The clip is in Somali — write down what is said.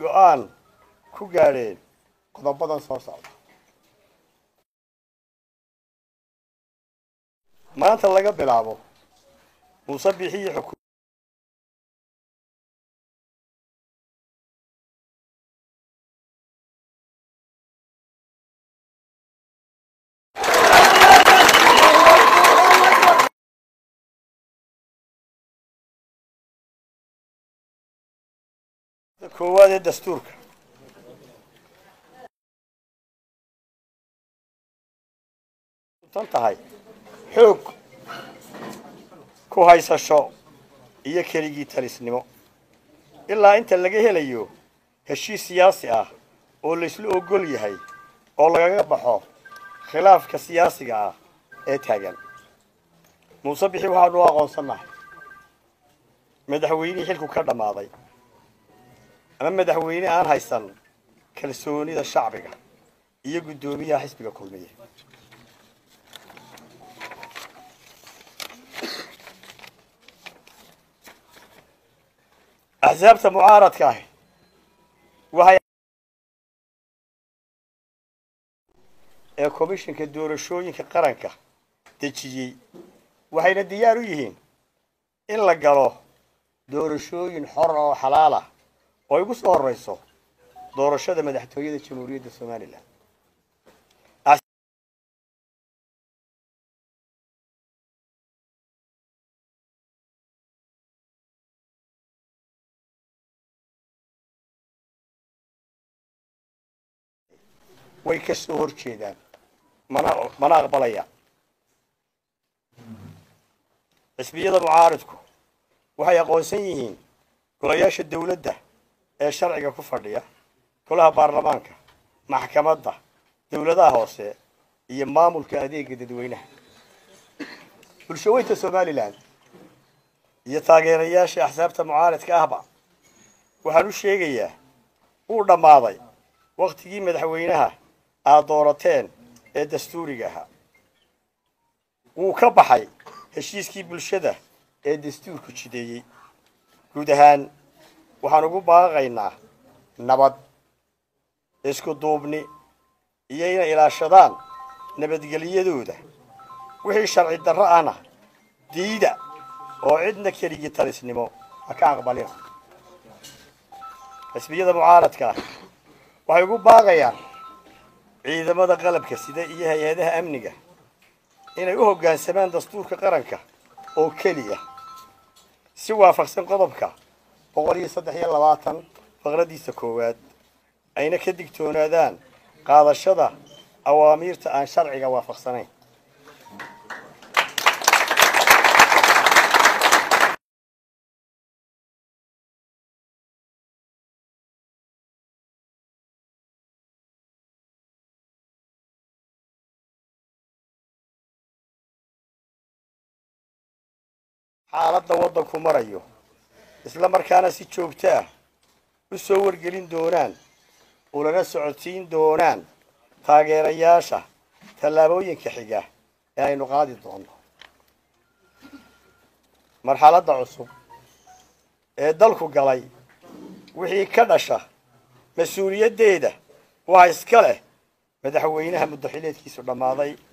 go-aan ku gaadheen qodobadan soo socda maanta laga bilaabo muuse bixiyi xuku koowaad ee dastuurka tan tahay xoog ku haysasho iyo keligii talisnimo ilaa inta laga helayo heshiis siyaasi ah oo laysla ogol yahay oo lagaga baxo khilaafka siyaasiga ah ee taagan muuse bixi waxaanu u aqoonsannahay madaxweynihii xilku ka dhammaaday ama madaxweyne aan haysan kalsoonida shacbiga iyo guddoomiyaha xisbiga kulmiye axsaabta mucaaradka ahi waxay ee komishinka doorashooyinka qaranka dejiyey waxayna diyaar u yihiin in la galo doorashooyin xor oo xalaal ah oo igu soo horreyso doorashada madaxtooyada jamhuuriyadda somalilan way ka soo hor jeedaan mana mana aqbalayaan xisbiyada mucaaridku waxay aqoonsan yihiin golayaasha dawladda ee sharciga ku fadhiya golaha baarlamaanka maxkamadda dawladaha hoose iyo maamulka adeega dadweynaha bulshaweynta somalilan iyo taageerayaasha axsaabta mucaaridka ahba waxaan u sheegayaa wuu dhammaaday wakhtigii madaxweynaha aad doorateen ee dastuuriga ahaa wuu ka baxay heshiiskii bulshada ee dastuurku jideeyey guud ahaan waxaan ugu baaqaynaa nabad isku duubni iyo inay ilaashadaan nabadgelyadooda wixii sharci darro ahna diida oo cidna keligii talisnimo ha ka aqbalina xisbiyada mucaaradka ah waxay ugu baaqayaan ciidamada qalabka sida iyo hay-adaha amniga inay u hoggaansamaan dastuurka qaranka oo keliya si waafaqsan qodobka boqol iyo saddex iyo labaatan faqradiisa koowaad ayna ka digtoonaadaan qaadashada awaamiirta aan sharciga waafaqsanayn xaaladda waddanku marayo isla markaana si joogto ah u soo wargelin doonaan ulana socodsiin doonaan taageerayaasha tallaabooyinka xiga ee aynu qaadi doonno marxaladda cusub ee dalku galay wixii ka dhasha mas-uuliyaddeeda waa iska leh madaxweynaha muddaxileedkiisu dhammaaday